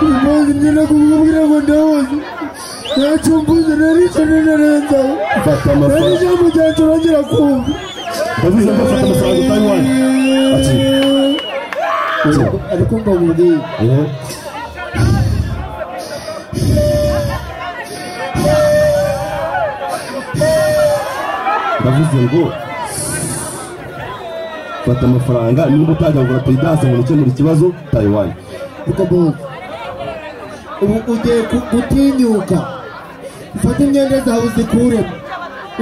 impamvu ngenda kumubwira ngo ndaboze ntacyumvuze narisane na leta nari Fata amafaranga. ijambo ryaturagera kumva Yavuze ko afata amafaranga utari wanyu. Ati, ariko ngo mubwiye "Eh, ndavuze ngo fata amafaranga niba utagangura peyidanse ngo ukemura ikibazo tayiwani ukaboza ubu ugiye ku- gutinyuka ufate imyenda zawe uzikuremo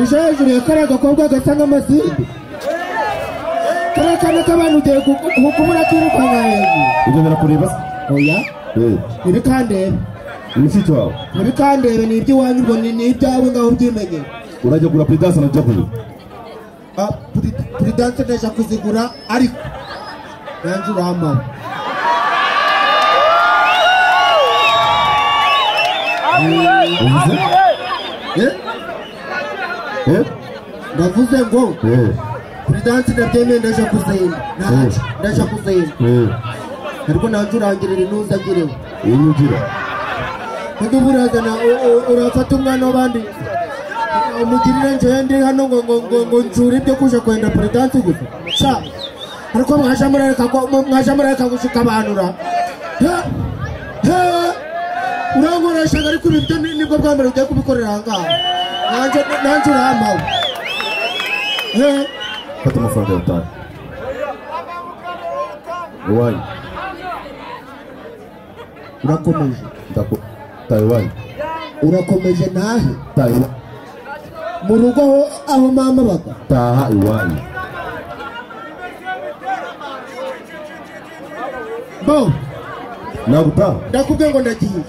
uje hejuru ya kariya gakobwa gasa nk'amasimbi kariya kana k'abantu ugiye ku- ku- kubura kirukana hejuru ibyo birakureba oya Eh, uri kandebe mushiki wawe muri kandebe ni iby'iwanyu ngo ni ni ibyawe ngaho ubyimenye urajya kugura peyidanse na jokoni Ah, puri- puridanse ndashaka kuzigura ariko nanjye uramara uvuze Eh, Eh, ndavuze ngo eh, puridanse ndabyemeye ndaje kuzenda nanjye Mm. ndaje kuzenda eh, ariko nanjye urangirira intuza agireho iyi ni ugira niba urazana u- u- urafata umwana w'abandi umugirire njyewe ndi hano ngo ngo ngo ngo nshure ibyo kuje kwenda puridanse gusa sha ariko mwaje murareka ko mwaje murareka gushika abantu ra he he urankoreshaga ariko ibi byo ni- nibwo bwa mbere ugiye kubikorera aha ngaha nanjye nanjye urampawe he fata amafaranga yawe utahe iwanyu urakomeje ndako tayiwani urakomeje nahe tayiwani mu rugo aho aho mama baga taha iwanyu bo nagutaha ndakubwiye ngo ndagiye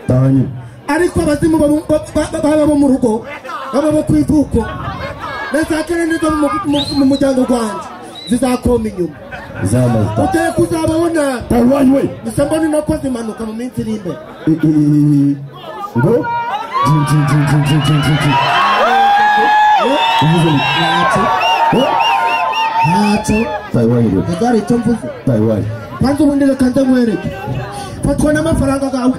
taha nyine ariko abazimu baba ba- ba- baba bo mu rugo baba bo ku ivuko na za kane nizo mu- mu- mu muryango wanjye zizakoma inyuma zamaze utaha ugiye kuzabaho nabi taha iwanyu we gusa mbona inakoze impanuka mu minsi iri imbere I- i- i- i- ngo jin jin jin jin jin jin jin jin uvuze ngo ntacyo ntacyo tayiwani we ntazari icyo mvuze tayiwani banza ubundi reka nze nkwereke fatwa n'amafaranga yawe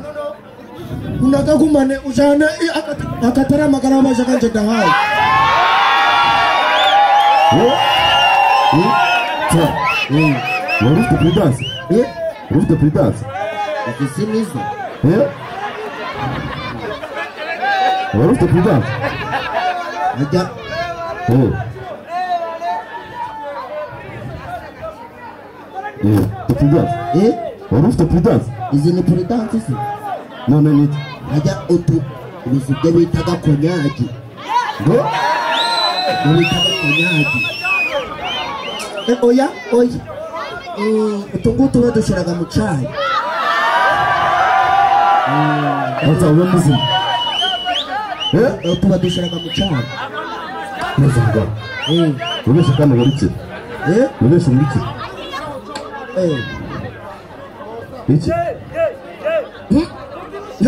unagagumane ujyane agatari amagara y'amajaka njye ndahaye wari ufite peyidanse Eh, wari ufite peyidanse isi nizo wari ufite peyidanse ajya ufite peyidanse eh, wari ufite peyidanse izi ni puridanse se none niki ajya utu ubizi ibyo bitaga konyagi ngo ibyo bitaga konyagi Eh, oya oya Eh, utu ngutu badushyiraga mu cyayi azaba muzima Eh, Eh, utu badushyiraga mu cyayi neza mugabo Eh, ubeshye kandi ngarukire eh, ubeshye ngarukire eh. iki Hmm.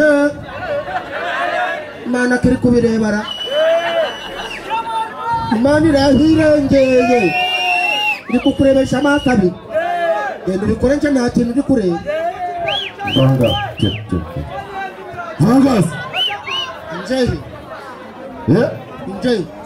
Eh. mana kiri kubirebara imana irahirengeye iri kukurebesha amaso abiri genda ubikore nje nta kintu uri kureba vanga kira kira kira vangazi njehe Eh, njehe